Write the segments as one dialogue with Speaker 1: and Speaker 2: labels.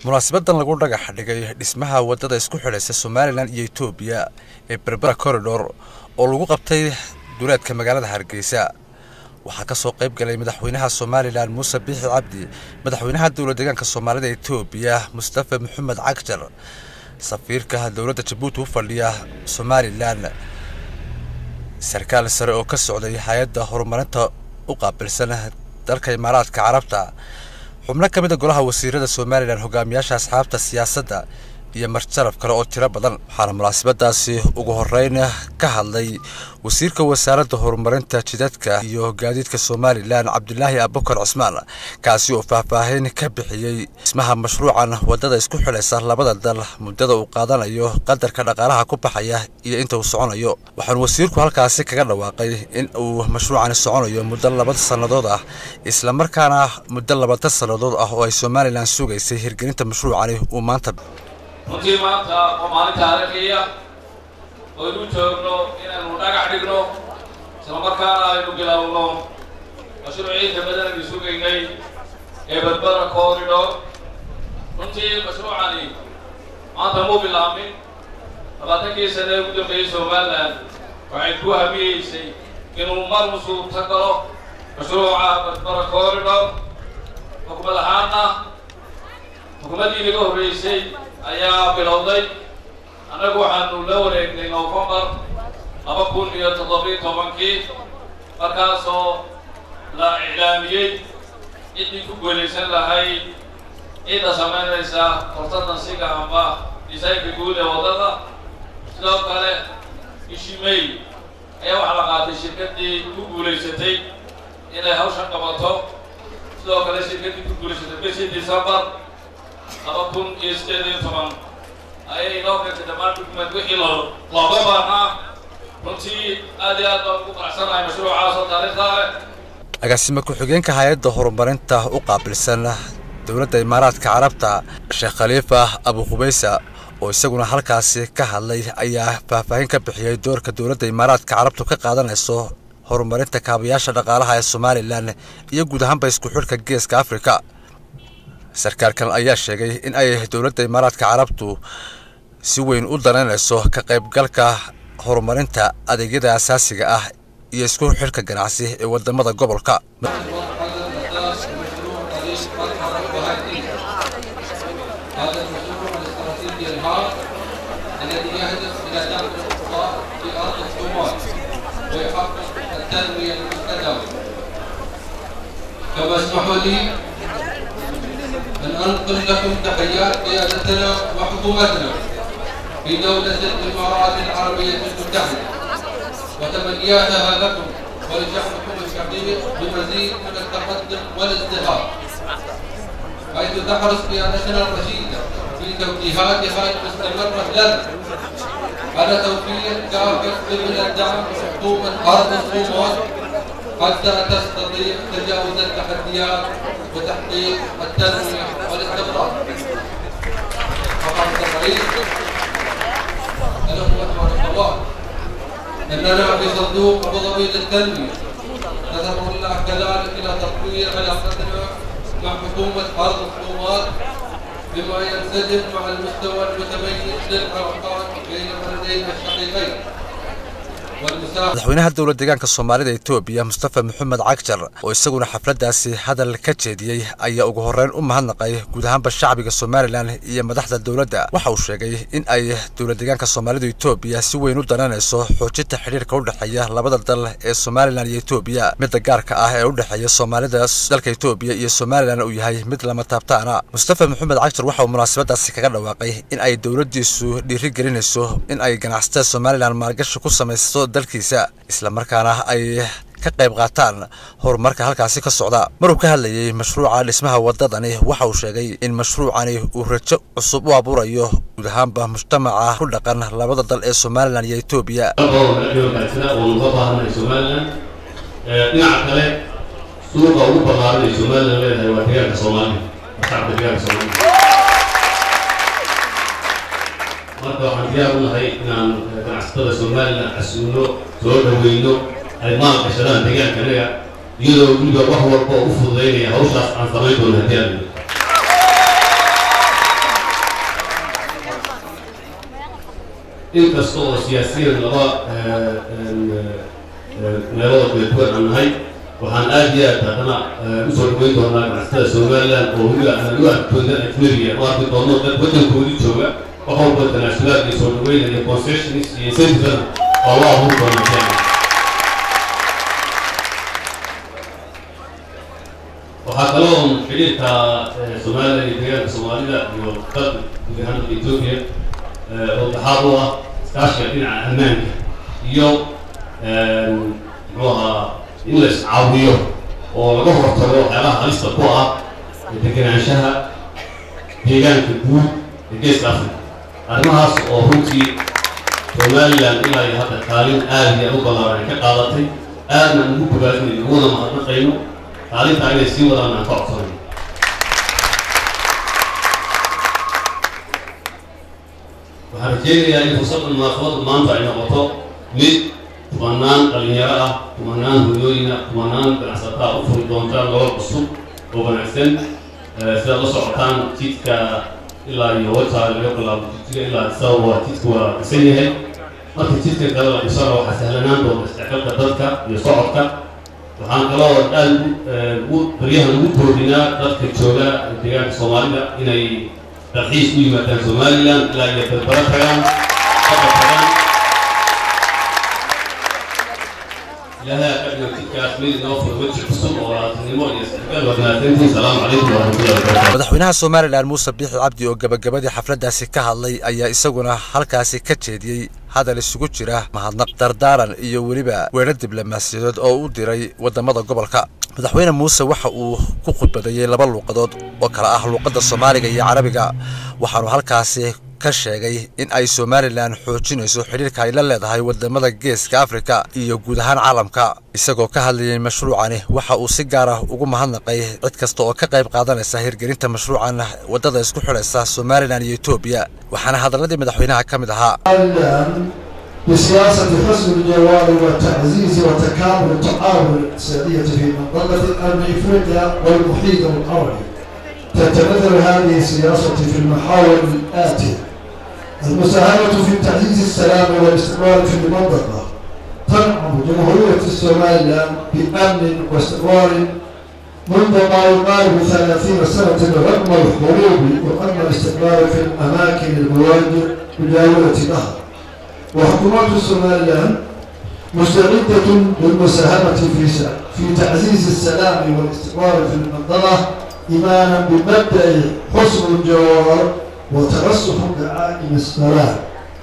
Speaker 1: munaasabadan lagu dhagax dhigay dhismaha wadada isku xidhaysa somalilan iyo etoobiya ee berbera corridor oo lagu qabtay duleedka magaalada hargeysa waxaa ka soo qayb galay madaxweynaha somalilan muuse biixi cabdi madaxweynaha dowla deegaanka soomaalida etoobiya mustafa maxamed cagjar safiirka dowladda jabuuti u fadhiya somalilan sarkaal sare oo ka socday hay-adda horumarinta u qaabilsan dalka imaaraadka carabta xubno ka mid a golaha wasiirada somalilan hogaamiyaasha asxaabta siyaasadda iyo marjaraf kale oo tiro badan waxaana munaasabadaasi ugu horeyn ka hadlay wasiirka wasaaradda horumarinta jidadka iyo gaadiidka somalilan cabdilaahi abukar cusmaan kaasi oo faahfaahin ka bixiyey dhismaha mashruucan wadada isku xidhaysa labada dal muddada uu qaadanayo qadarka dhaqaalaha ku baxaya iyo inta uu soconayo waxaanu wasiirku halkaasi kaga dhawaaqay in uu mashruucani soconayo muddo laba sannadood ah islamarkaana muddo labatan sannadood ah oo ay somalilan sugaysay hirgelinta mashruucani uu maanta
Speaker 2: runtii maanta waa maalin taariikhiya oynu joogno inaynu dhagax dhigno islamarkaana aynu bilowno mashruuciinta badanaynu sugaynay ee berbera corridor runtii mashruucani maanta muu bilaamin labaatankii sane ugu dambeeyey somalilan waxay ku hamiyeysay inuu mar musuubta galo mashruuca berbera corridor xukumad ahaana xukuumaddii naga horreysay ayaa bilowday annagu waxaanu la wareegnay novembar laba kun iyo toddobiyo tobankii markaasoo la iclaamiyey ciddii ku guulaysan lahayd cidda samaynaysa hortadansiga amba disaynka guud ee waddada sidoo kale bishii may ayaa waxaa la qaatay shirkaddii ku guulaysatay inay hawshan qabato sidoo kale shirkaddii ku guulaysatay bishii decembar laba kun iyo sideed iyo toban ayay inoo keentay dhammaan dukument wixii lo looga baahnaa runtii aad iyo aad baan ugu qanacsanahay mashruucaas oo taariikhda leh
Speaker 1: agaasima ku-xigeenka hay-adda horumarinta u qaabilsan dowladda imaaraadka carabta sheekh khaliifa abu khubaysa oo isaguna halkaasi ka hadlay ayaa faahfaahin ka bixiyey doorka dowladda imaaraadka carabtu ka qaadanayso horumarinta kaabayaasha dhaqaalaha ee somalilan iyo guud ahaanba isku xidhka geeska afrika sarkaalkan ayaa sheegay in ay dowladda imaaraadka carabtu si weyn u danaynayso ka qaybgalka horumarinta adeegyada asaasiga ah iyo isku xidhka ganacsi ee wadamada gobolka
Speaker 3: كما اسمحوا لي أن أنقل لكم تحيات قيادتنا وحكومتنا في دولة الإمارات العربية المتحدة وتمنياتها لكم ولشعبكم الشقيق بمزيد من التقدم والازدهار حيث تحرص قيادتنا الرشيدة في توجيهاتها المستمرة لنا على توفير كافة من الدعم لحكومة أرض الصومال حتى تستطيع تجاوز التحديات وتحقيق التنمية والاستقرار. فقالت الرئيس الأخوة والأخوات أننا في صندوق أبو ظبي للتنمية ندعو الله كذلك إلى تطوير علاقتنا مع حكومة أرض الحكومات بما ينسجم مع المستوى المتميز للعلاقات بين البلدين الشقيقين.
Speaker 1: madaxweynaha dowla deegaanka soomaalida etoobiya mustafa maxamed cagjar oo isaguna xafladdaasi hadal ka jeediyey ayaa ugu horreyn u mahadnaqay guud ahaanba shacbiga somalilan iyo madaxda dowladda waxa uu sheegay in ay dowla deegaanka soomaalida etoobiya si weyn u dananayso xoojinta xidhiirka u dhexeeya labada dal ee somalilan iyo etoobiya midda gaarka ah ee u dhexeeya soomaalida dalka etoobiya iyo somalilan uu yahay mid lama taabtaana mustafa maxamed cagjar waxa uu munaasabadaasi kaga dhawaaqay in ay dowladdiisu dhiiri gelinayso in ay ganacsatada somalilan maalgashi ku samaysto dalkiisa islamarkaana ay ka qayb qaataan horumarka halkaasi ka socda maruu ka hadlayey mashruuca dhismaha wadadani waxa uu sheegay in mashruucani uu rajo cusub u abuurayo guud ahaanba mujtamaca ku dhaqan labada dal ee somalilan iyo etoobiya
Speaker 4: dhinaca kale suuqa ugu ballaaran ay somalilan leedahay waa deegaanka soomaaliya shacabka deegaanka soomaaliya marka waxaan diyaar u nahay inaan ganacsatada somalilan casuuno soo dhaweyno ay maal gashadaan deegaankanaga iyadoo weliba wax walba u fududaynaya hawshaas aan samayn doono haddii aan inkasta oo siyaasiyan laba meelooda kala duwan aan nahay waxaan aad iyo aad haddana usoo dhaweyn doonaa ganacsatada somaliland oo weliba aan u arkooda ajnabiga u arki doono dad waddankoodii jooga wax walba internationaal iyo soo dhaweynaya concessions iyo incentivena oo loo abuuri doona kenya waxaa kaloo xidhiirka somaliland iyo deegaanka soomaalida iyo dalka guud ahaan dalka etoobiya oo daxaad u ah iskaashiga dhinaca ammaanka iyo muxuu ahaa in la iscaawiyo oo laga hortago waxyaabaha halista ku ah degenaanshaha deegaanka guud ee geeska africa arrimahaas oo runtii somaliland ilaa iyo hadda kaalin aad iyo aad u ballaaran ay ka qaadatay aadna ugu bogaadinayno uguna mahadnaqayno kaalintaa inay sii wadaan aan ka codsanayno waxaan rajeynayaa in fursaddan munaasabadda maanta ay noqoto mid kumanaan dhalinyaro ah kumanaan hoyooyina kumanaan ganacsataa u furi doontaan nolol cusub oo wanaagsan sidaad la socotaan jidka ilaa iyo wajaa laga bilaabo jidka ilaa isaga waa jidka waa dhisan yahay marka jidka kale la dhisana waxaa sahlanaan doonta isdhexgalka dadka iyo socodka waxaan kaloo aad ugu baryahan ugu boodinaa dadka jooga deegaanka soomaalida inay dalxiis u yimaadaan somaliland ilaa iyo berbera tagaan saka tagaan ilaahay ka dhigo jidkaas mid inoo furo weji cusub oo walaaltinimo iyo isdhexgal wadnaatintii salaamu calaykum waraxmatullahi wabarakatu
Speaker 1: madaxweynaha somalilan muuse biixi cabdi oo gabagabadii xafladdaasi ka hadlay ayaa isaguna halkaasi ka jeediyey hadal isugu jira mahadnaq dardaaran iyo weliba weerar diblomaasiyadeed oo u diray waddamada gobolka madaxweyne muuse waxa uu ku khudbadeeyey laba luuqadood oo kale ah luuqadda soomaaliga iyo carabiga waxaanu halkaasi ka sheegay in ay somalilan xoojinayso xidhiirka ay la leedahay wadamada geeska afrika iyo guud ahaan caalamka isagoo ka hadlayay mashruucani waxa uu si gaar ah ugu mahadnaqay cid kasta oo ka qayb qaadanaysa hirgelinta mashruucan waddada isku xidhaysa somalilan iyo etoobiya waxaana hadalladii madaxweynaha ka mid ahaa
Speaker 5: بسياسة حسن الجوار والتعزيز وتكامل التعاون الاقتصادية في منطقة القرن افريقيا والمحيط العربي. تتمثل هذه السياسة في المحاور الآتية: المساهمة في تعزيز السلام والاستقرار في المنطقة. تنعم جمهورية الصوماليلاند بأمن واستقرار منذ ما يقارب ثلاثين سنة رغم الحروب ورغم الاستقرار في الأماكن المواجهة مجاورة لها. وحكومات الصوماليلاند مستعدة للمساهمة في في تعزيز السلام والاستقرار في المنطقة إيمانا بمبدأ حسن الجوار وترسخ دعائم السلام.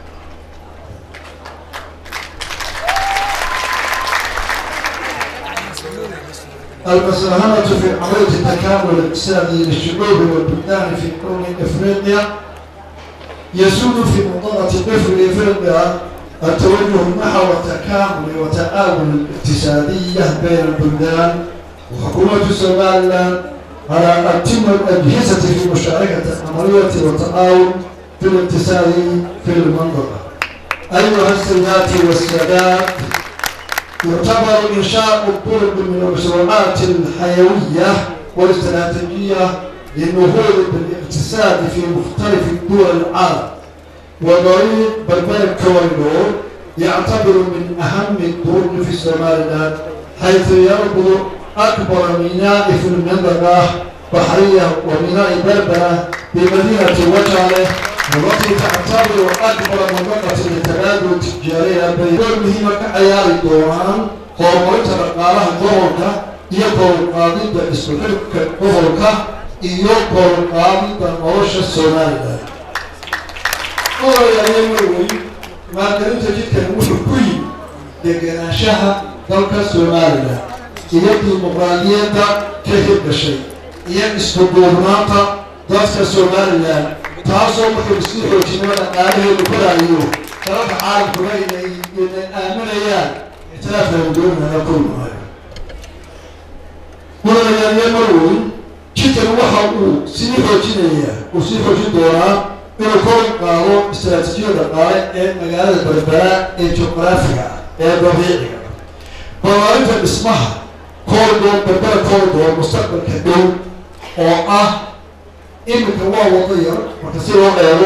Speaker 5: المساهمة في عملية التكامل الاقتصادي للشعوب والبلدان في قرن افريقيا يسود في منطقة قفر افريقيا التوجه نحو التكامل والتآمل الاقتصادية بين البلدان وحكومة الصوماليلاند على أن تتم الأجهزة في مشاركة العملية والتعاون في الاقتصاد في المنطقة. أيها السيدات والسادات يعتبر إنشاء الطرق من المشروعات الحيوية والاستراتيجية للنهوض بالاقتصاد في مختلف دول العالم وطريق بربر كوريدور يعتبر من أهم الطرق في الصوماليلاند حيث يربط أكبر ميناء في المنطقة بحرية وميناء بربرة بمدينة وجعله والتي تعتبر أكبر منطقة للتبادل التجاري بين دول مهمة كعيار الدوران horumarinta dhaqaalaha gobolka iyo koruqaadidda isku xidhka gobolka iyo koruqaadidda nolosha somalilan odayaaya marwey maalgelinta jidkan wuxuu ku yimi degenaanshaha dalka somalilan iyo dimuqraadiyadda ka hirgashay iyo isku duurnaanta dadka somalilan taasoo markay isku xoojinimo dhaqaalaheedu koraayo dalalka caalamkuga inay inay aaminayaan ictiraafkaynu doonayna kulmaayo mudanayaaliya marweyn jidkan waxa uu sii xoojinayaa uu sii xoojin doonaa inuu kor qaado istaraatiijiyada dhaqaale ee magaalada berbera ee juqraafiga ah ee dabiiciga ballaarinta dhismaha kooridoor berbera kooridoor mustaqbalka dhow oo ah iminka waa wado yar marka si loo eego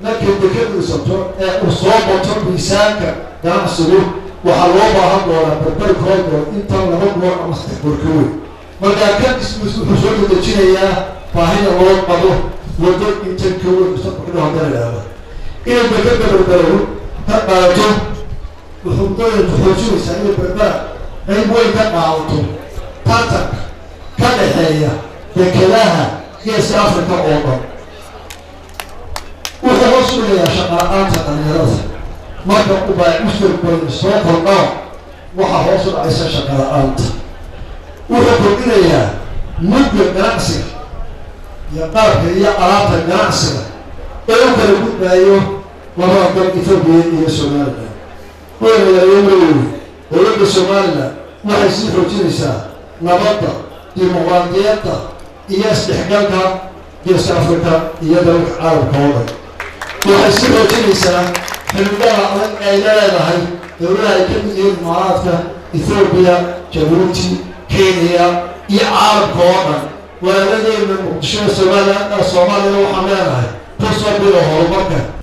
Speaker 5: markay dekadiisato ee uu soo bato miisaanka ganacsigu waxaa loo baahan doonaa barbarkoodoo inta laba goor ama saddex goor ka weyn markaa kadismis wuxuu soo dadejinayaa baahida loo qabo waddo inta ka weyn mustaqbalka haddana idhaahdo inay dekada barbarow ka qaadato wuxuu doonaytu xoojinaysaa inay barbara qayb weyn ka qaadato tartanka ka dhexeeya dekadaha geeska africa oo dhan wuxuu hoos dhigayaa shaqala-aanta dhalinyarada marka ubaa ustarkooda soo kordhaa waxaa hoos u dhacaysa shaqala-aanta wuxuu kordhinayaa mudda ganacsiga iyo qaabka iyo alaabta ganacsiga ee u kala gudbaayo labada dal ethoobiya iyo somalilan weynayaayomayowi dowladda somalilan waxay sii xoojinaysaa nabadda dimuqraadiyadda iyo isdhexgalka geeska africa iyo dalalka caalamka oo dhan waxay sii xoojinaysaa xilmidada adag ay leedahay dowladaha ay ka mid yihiin imaaraadka ethoobiya jabuuti kenya iyo caalamka oo dhan walaaladeenna muqdishoda somalilan soomaaliya waxaan leenahay kusoo bilo horumarka